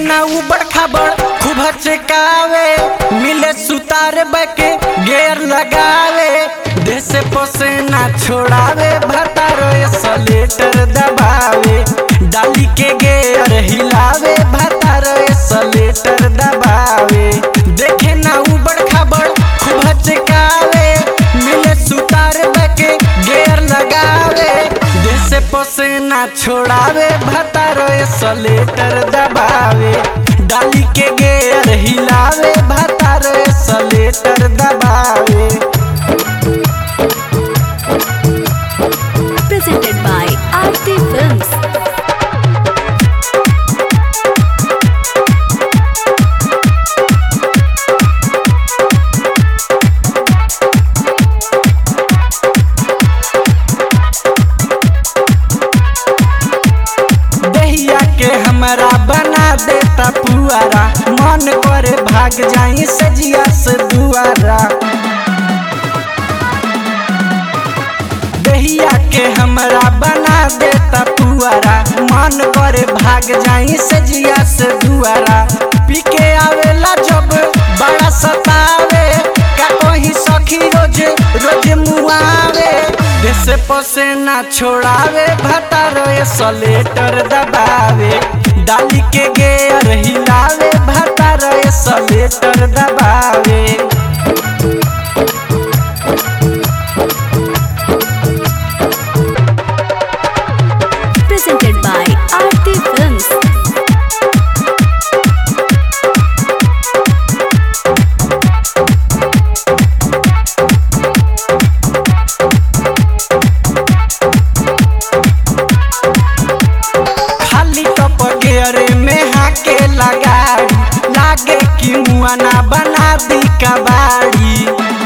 ना उबड़ खाबड़ खूब हचकावे मिले सुतार बके गेर लगावे देश पोसे ना छोड़ावे भतार सलेटर दबावे डाली के गेर हिलावे भतार सलेटर दबावे देखे ना उबड़ खाबड़ खूब हचकावे मिले सुतार बके गेर लगावे देश पोसे ना छोड़ावे भतार सलेटर दबावे डाली के गेर हिलावे भतार सलेटर दबावे presented by Aarti Films. दहिया के हमरा बना देता पुआरा मन करे भाग जाई सजिया से दुआरा दहिया के हमरा बना देता पुआरा मन करे भाग जाई सजिया से दुआरा पी के आवेला जब बड़ा सतावे का कोई सखी रोज रोज मुआवे देश पसे ना छोड़ावे भतार सलेटर दबावे डाली के गेर हिलावे भतार सलेटर दबावे Presented by Aarti Films. खाली टप गेरे में हाके लगाड़ी लागे कि मुआना बना दी कबाड़ी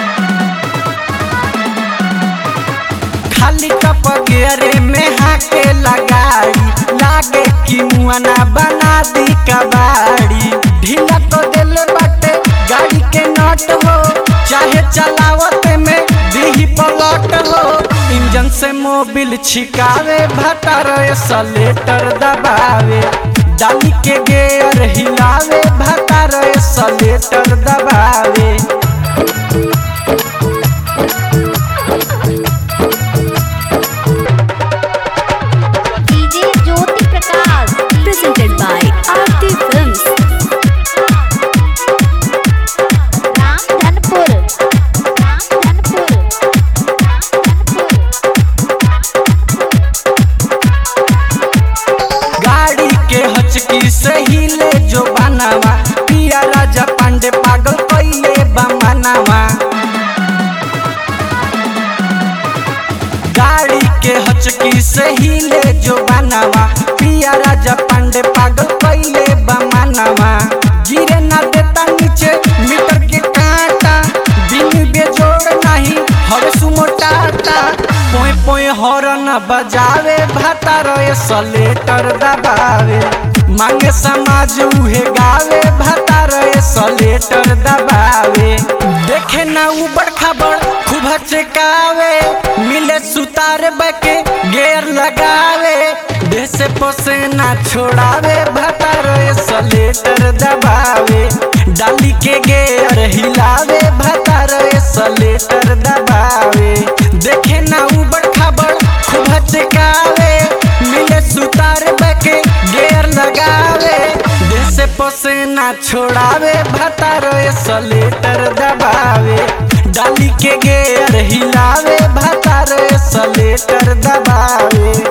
खाली टप गेरे में हाके लगाड़ी लागे कि मुआना बना दी कबाड़ी ढीला तो दिल बाटे गाड़ी के नट हो चाहे चलावत में दीही पलट हो इंजन से मोबिल छिकावे भटर सलेटर दबावे डाली के गेयर हिलावे भटर सलेटर दबावे DJ Jyoti Prakash Presented by Aarti Films. Ramdhanpur Ramdhanpur गाड़ी के हचकी से हिले जो बनावा पिया राजा पांडे पागल कैले बमनावा गाड़ी के हचकी से हिले जो बनावा पिया राजा पांडे पागल कैले बमनावा गिरे ना देता नीचे मीटर के कांटा बिन बेजोड़ नहीं हवे सुमोटाता पोए पोए हॉर्न बजावे भातार सलेटर दबावे मांगे समाज उहे गावे भातार सलेटर दबावे देखे ना उबड़ खाबड़ खूब हचकावे मिले सुतार बके गेर लगावे देश पोसे ना छोड़ावे भातार सलेटर दबावे डाली के गेर हिलावे भातार सलेटर दबावे देखे ना उबड़ खाबड़ खूब हचकावे मिले सुतार बके गेर लगावे देश पोसे ना छोड़ावे भातार सलेटर दबावे डाली के गेर हिलावे भातार सलेटर दबावे